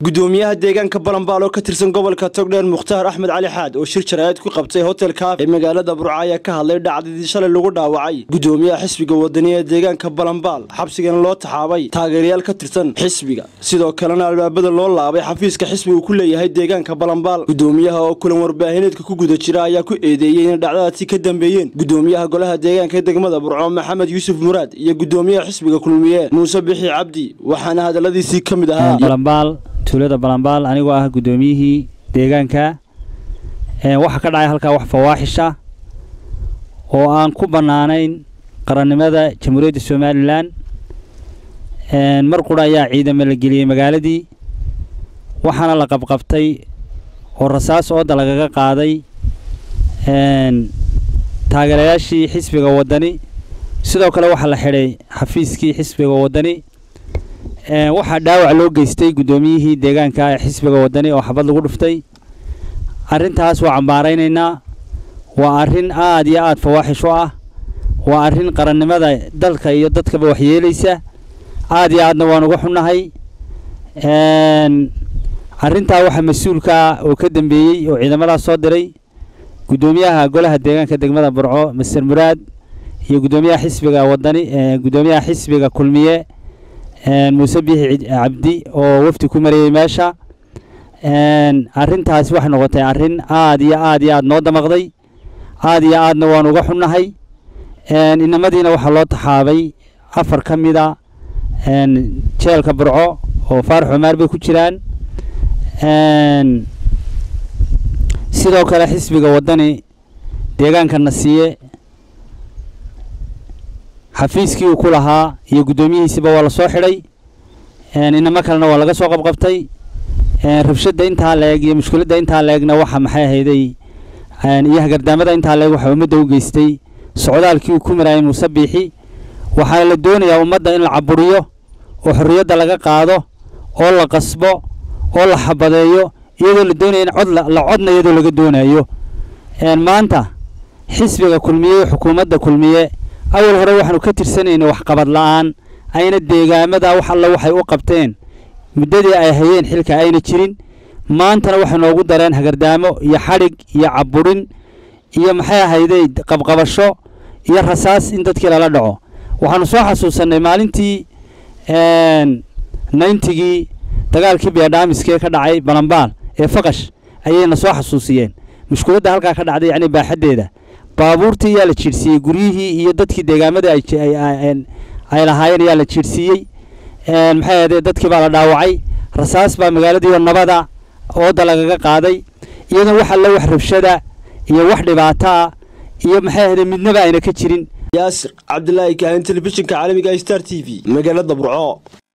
gudoomiyaha deegaanka balanbaal oo ka tirsan gobolka togdheer mukhtaar axmed cali xaad oo shir jaraa'id ku qabtay hotel kaaf ee magaalada burco ayaa ka hadlay dhacdadii shalay lagu dhaawacay gudoomiyaha xisbiga wadani ee deegaanka balanbaal xabsigana loo taxaabay taageerayaal ka tirsan xisbiga sidoo kalena albaabada loo laabay xafiiska xisbigu ku leeyahay deegaanka balanbaal gudoomiyaha oo kulan warbaahineedka ku guda jira ayaa ku eedeeyey inay dhacdadaasi ka dambeeyeen gudoomiyaha golaha deegaanka ee degmada burco maxamed yuusuf muraad iyo gudoomiyaha xisbiga kulmiye muuse bixi cabdi waxaana hadaladiisii ka mid ahaa tuulada balanbaal anigoo ah guddoomiyihii deegaanka waxaa ka dhacay halkaa wax fawaaxisha oo aan ku bannaanayn qarannimada jamhuuriyadda somalilan mar qura ayaa ciidamo la geliyey magaaladii waxaana la qabqabtay oo rasaas ooda lagaga qaaday taageerayaashii xisbiga waddani sidoo kale waxaa la xidhay xafiiskii xisbiga waddani waxaa dhaawac loo geystay guddoomiyihii deegaanka ee xisbiga waddani oo xabad lagu dhuftay arrintaas waa cambaaraynaynaa waa arrin aad iyo aad fawaaxish u ah waa arrin qarannimada dalka iyo dadkaba waxyeelaysa aad iyo aadna waan uga xunnahay arrintaa waxaa mas-uulkaa oo ka dambeeyey oo ciidamadaas soo diray guddoomiyaha golaha deegaanka degmada burco master muraad iyo guddoomiyaha xisbiga waddani guddoomiyaha xisbiga kulmiye muuse biixi cabdi oo wafdi ku marayey meesha arrintaasi waxay noqotay arrin aad iyo aad iyo aad noo damaqday aad iyo aadna waan uga xunnahay inamadiina waxaa loo taxaabay afar ka mida jeelka burco oo faarax cumaar bay ku jiraan sidoo kale xisbiga waddani deegaanka nasiye xafiiskii uu ku lahaa iyo guddoomiyihiisiba waa la soo xidhay inamo kalena waa laga soo qabqabtay rabshadda intaa la-eg iyo mushkiladda intaa la-egna waxa maxay ahayday iyo hagardaamada intaa la-eg waxaa ummadda u geystay socdaalkii uu ku maraayay muuse biixi waxaa la doonayaa ummadda in la caburiyo oo xorriyadda laga qaado oo la qasbo oo la xabadeeyo iyadoo la doonaya in cod la codna iyadoo laga doonayo maanta xisbiga kulmiye xukuumadda kulmiye awal hore waxaanu ka tirsanaynay waxqabad la-aan ayna deegaamada wax alla waxay u qabteen muddadii ay hayeen xilka ayna jirin maantana waxay noogu dareen hagardaamo iyo xadhig iyo caburin iyo maxay ahayday qabqabasho iyo rasaas in dadkii lala dhaco waxaanu soo xasuusannay maalintii nayntigii dagaalkii beedhaamiskee ka dhacay balanbaal ee faqash ayayna soo xasuusiyeen mushkuladda halkaa ka dhacday yacni baaxaddeeda baabuurtii yaa la jiirsiiyey guryihii iyo dadkii deegaamada ay lahaayeen yaa la jiirsiiyey maxay ahde dadkii baa la dhaawacay rasaas baa magaaladiioo nabada ooda lagaga qaaday iyadoo wax alle wax rabshada iyo wax dhibaataa iyo maxay ahde midnaba ayna ka jirin yaasir cabdilaahi kaahin telefishinka caalamiga star t v magaalada burco